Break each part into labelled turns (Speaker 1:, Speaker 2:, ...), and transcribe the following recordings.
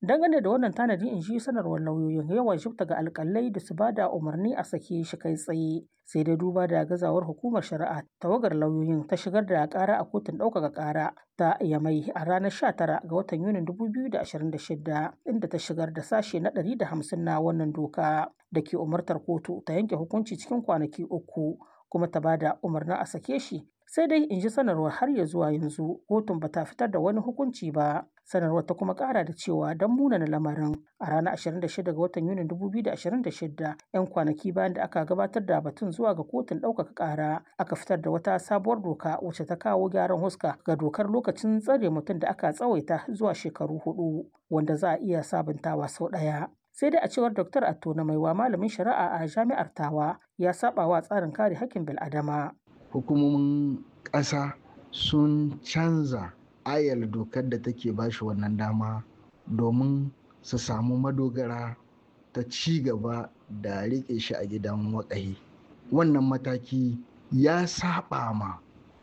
Speaker 1: Dangane da wannan tanadi in shi sanarwar lauyoyin yawan shifta ga alkalai da su ba da umarni a sake shi kai tsaye sai dai duba da gazawar hukumar shari'a tawagar lauyoyin ta shigar da kara a kotun ɗaukaka kara ta yamai a ranar 19 ga watan yunin 2026 inda ta shigar da sashe na 150 na wannan doka da ke umartar kotu ta yanke hukunci cikin kwanaki uku kuma ta ba da umarnin a sake shi sai dai in ji sanarwar har ya zuwa yanzu kotun ba ta fitar da wani hukunci ba sanarwar ta kuma kara da cewa don munana lamarin a ranar 26 ga watan yunin 2026 'yan kwanaki bayan da aka gabatar da batun zuwa ga kotun ɗaukaka ƙara aka fitar da wata sabuwar doka wacce ta kawo gyaran huska ga dokar lokacin tsare mutum da aka tsawaita zuwa shekaru hudu wanda za a iya sabuntawa sau ɗaya sai dai a cewar Dr. Atto na maiwa malamin shari'a a jami'ar Tawa ya saba wa tsarin kare hakkin bil'adama.
Speaker 2: Hukumomin ƙasa sun canza ayar dokar da take bashi wannan dama domin su samu madogara ta ci gaba da riƙe shi a gidan waƙahi. Wannan mataki ya saba ma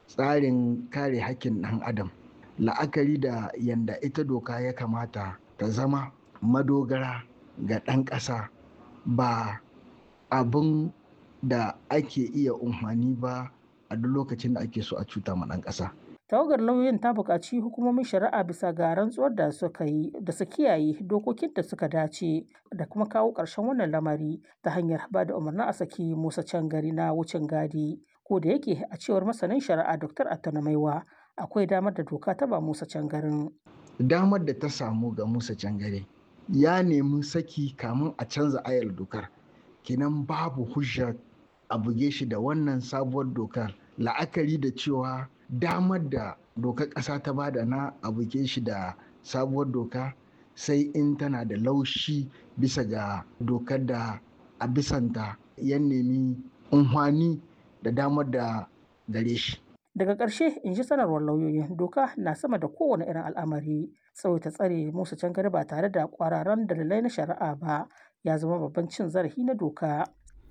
Speaker 2: tsarin kare hakkin ɗan adam la'akari da yanda ita doka ya kamata ta zama madogara ga ɗan ƙasa ba abin da ake iya umfani ba a duk lokacin da ake so a cuta ma ɗan ƙasa.
Speaker 1: tawagar lauyoyin ta buƙaci hukumomin shari'a bisa ga rantsuwar da suka yi da su kiyaye dokokin da suka dace da kuma kawo ƙarshen wannan lamari ta hanyar ba da umarnin a saki musa can gari na wucin gadi ko da yake a cewar masanin shari'a dr attana maiwa akwai damar da doka ta ba musa can garin.
Speaker 2: damar da ta samu ga musa can gari ya nemi saki kamun a canza ayar dokar kenan babu hujja a buge shi da wannan sabuwar dokar la'akari da cewa damar da dokar ƙasa ta bada na a buge shi da sabuwar doka sai in tana da laushi bisa ga dokar da a bisanta ya nemi unhwani da damar da gare shi
Speaker 1: daga ƙarshe in ji sanarwar lauyoyin doka na sama da kowane irin al'amari tsawaita tsare musu can gari ba tare da kwararan dalilai na shari'a ba ya zama babban cin zarafi na doka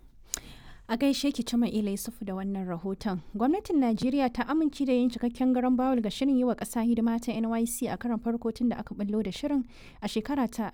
Speaker 3: a gaishe ki cima ila yusufu da wannan rahoton gwamnatin najeriya ta amince da yin cikakken garan bawul ga shirin yi wa ƙasa hidima ta nyc a karan farko tun da aka ballo da shirin a shekara ta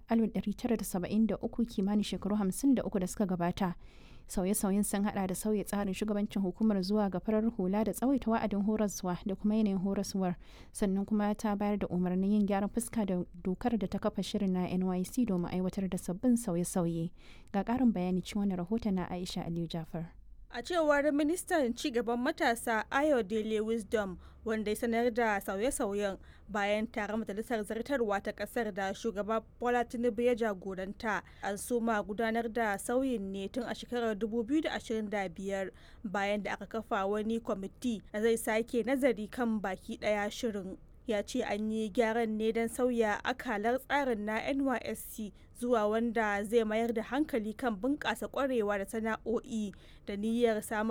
Speaker 3: 1973 kimanin shekaru 53 da suka gabata sauye-sauyen sun hada da sauya tsarin shugabancin hukumar zuwa ga farar hula da tsawaita wa'adin horaswa da kuma yanayin horaswar sannan kuma ta bayar da umarnin yin gyaran fuska da dokar da ta kafa shirin na nyc domin aiwatar da sabbin sauye-sauye ga karin bayani cikin wani rahoton na aisha aliyu jafar
Speaker 4: a cewar ministan cigaban matasa ayo dele wisdom wanda ya sanar da sauye-sauyen bayan taron majalisar zartarwa ta kasar da shugaba bola tinubu ya jagoranta an soma gudanar da sauyin ne tun a shekarar 2025 bayan da aka kafa wani kwamiti da zai sake nazari kan baki daya shirin ya ce an yi gyaran ne don sauya akalar tsarin na nysc zuwa wanda zai mayar da hankali kan bunƙasa ƙwarewa da sana'o'i da niyyar samar